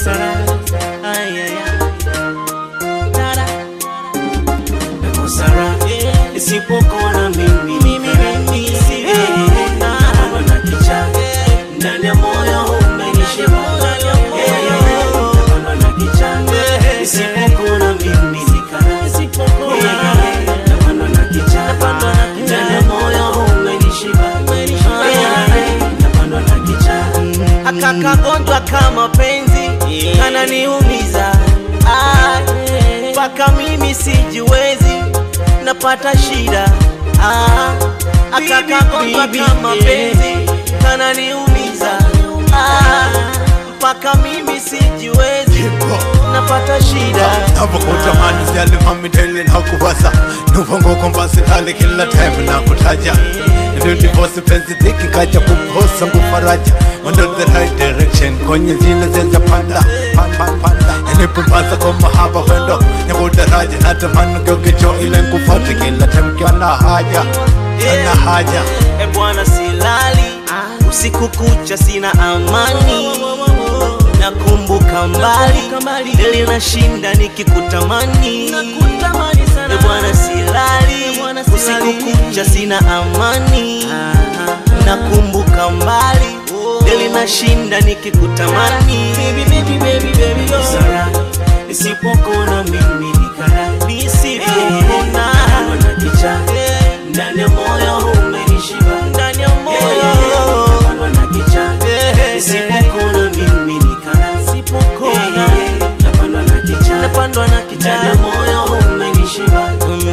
nakosa raha Ay, ay, ay. Dada. nakosa raha isipokuona mimi mimi mimi sivyoona na kicha ndani ya moyo umenishiba Naona na kicha isipokuona mimi sikara isipokuona naona na kicha ndani ya moyo umenishiba napandwa na kicha akakagonjwa kama penzi kananiumiza Ah, mpaka mimi sijiwezi napata shida Ah, akakagonjwa kama penzi kananiumiza Ah, mpaka mimi sijiwezi napata shida navyokutamani sialimamideli nakuvasa nuvonguko mbasitali kila time nakutaja ndivose penzi dhiki kaja kuposa ngufaraja under the right direction kwenye zile zezapanda yanipumbaza kwa mahaba wendo nyakudaraja natamani gyogecho ile nkufate kila time kiana haja ana haja e bwana silali usiku kucha sina amani nakumbuka mbali deli nashinda nikikutamani e bwana silali usiku kucha sina amani nakumbuka mbali deli nashinda nikikutamani Sara, nisipokona mimi nikara nisivyoona na kicha ndani ya moyo umenishiba ndani ya moyo na kicha nisipokona mimi nikara sipokona napandwa na kicha napandwa na kicha ndani ya moyo umenishiba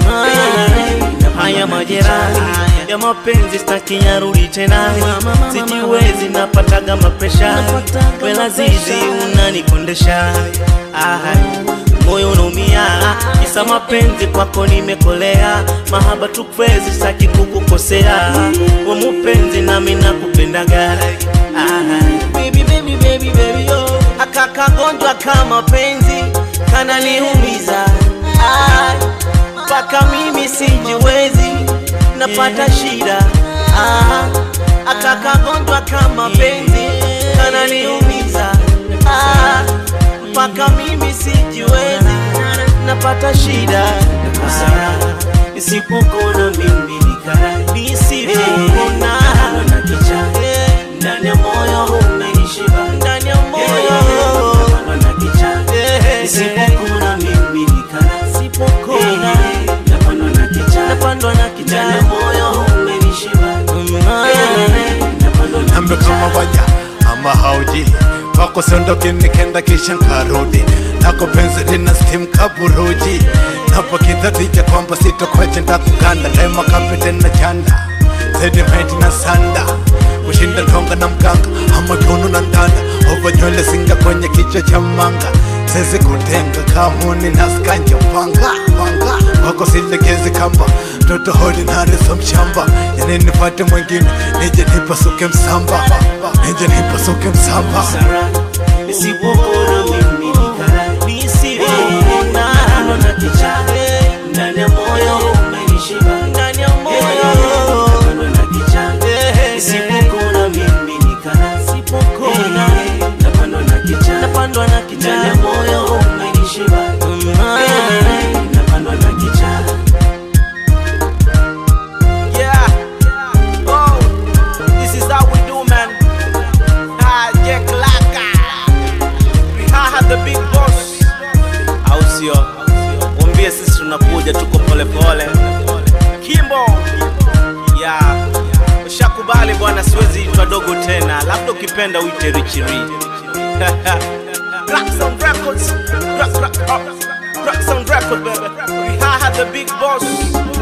haya majeraha ya mapenzi staki yarudi tena sijiwezi napataga mapresha wela zizi unanikondesha Ah, moyo unaumia kisa mapenzi kwako nimekolea mahaba tu crazy saki kukukosea wa mupenzi nami nakupendaga Ah, baby, baby, baby, baby, oh. akakagonjwa kama penzi kananiumiza Ah, mpaka mimi sijiwezi napata shida ah, akakagonjwa kama penzi kananiumiza ah, mpaka mimi sijiwezi napata shida Sara, nisipokona mimi nikara nisivyoona na kicha ndani ya moyo umenishiba ndani ya moyo na kicha nisipokona mimi nikara sipokona napandwa na kicha napandwa na kicha ndani ya moyo umenishiba napandwa na nambe kama waja ama hauji wako sondoki nikenda kisha nkarudi nako penzi lina stim kaburuji napo kidhatija kwamba sitokwache ndakuganda daima kapete na chanda sedimenti na sanda kushinda tonga na mganga ama tunu na ndanda ova nywele singa kwenye kichwa cha manga sezi kutenga kamuni naskanja panga panga wako silegezi kamba mtoto hodi nareso mshamba yani nipate mwingine nije nipasuke msamba nije nipasuke msamba Sara, nisipokona mimi nikara nisivyoona na kicha ndani ya moyo umenishiba ndani ya moyo na kicha nisipokona mimi nikara sipokona napandwa na kicha napandwa na kicha ndani ya moyo umenishiba napandwa na kicha Yeah. Oh, this is how we do, man. Ah, Jack Laka. We have the big boss. Au sio? Mwambie sisi tunakuja, tuko pole pole. Kimbo. Yeah. Ushakubali bwana, siwezi itwa dogo tena, labda ukipenda uite Richie Rocks on records. Rock, rock, rock. Rocks on records, baby. We have the big boss.